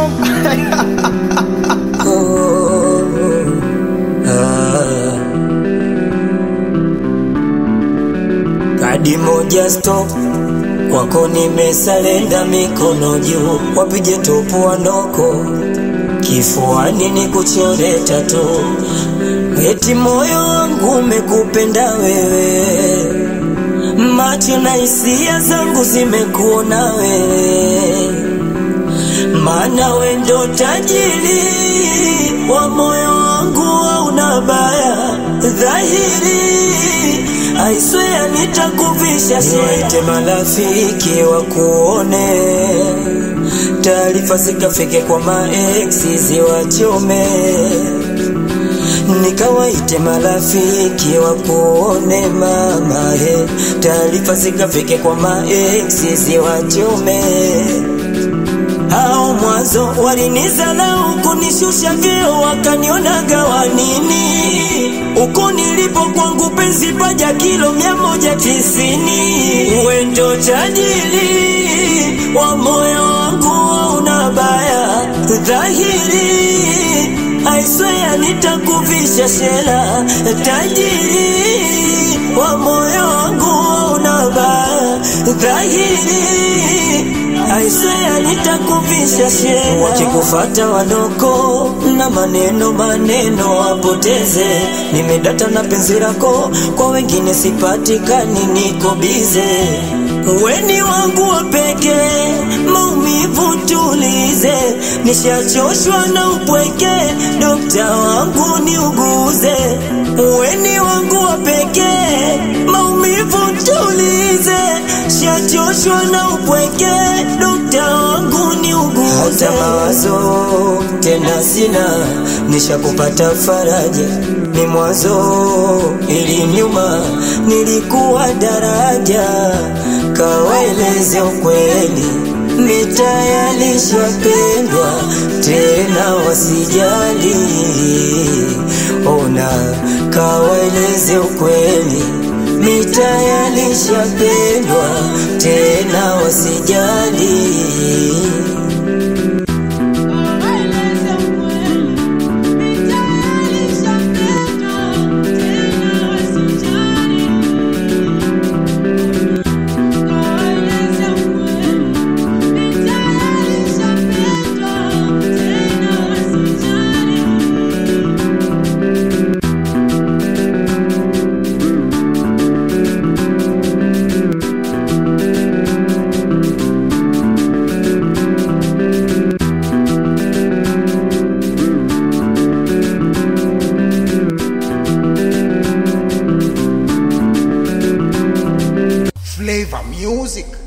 Kadi moja stop kwako nimesalenda, mikono juu, wapige topu wanoko kifuani ni kuchore tatu, eti moyo wangu umekupenda wewe, macho na hisia zangu zimekuona wewe, maana we ndo tajiri wa moyo wangu, hauna baya dhahiri I swear nitakuvisha niwaite marafiki wakuone, taarifa zikafike kwa maeksi ziwachome, nikawaite marafiki wakuone mama he, taarifa zikafike kwa maeksi ziwachome. Hao mwanzo walinizalau kunishusha vyeo, wakanionaga wanini uko nilipo kwangu penzi paja kilo mia moja tisini wendo tajiri wa moyo wangu una baya dhahiri I swear nitakuvisha shela tajiri wa moyo wangu una baya dhahiri I swear nitakuvisha shela wakikufata wanoko na maneno maneno wapoteze nimedata na penzi lako kwa wengine sipatikani niko bize weni wangu wa pekee maumivu tulize nishachoshwa na upweke dokta wangu niuguze weni wangu wa pekee maumivu tulize shachoshwa na upweke dokta wangu niuguze hata mawazo tena sina nishakupata faraja ni mwanzo ili nyuma nilikuwa daraja kawaeleze ukweli mitayalishapendwa tena wasijali ona kawaeleze ukweli mitayalishapendwa tena wasijali Flavor music.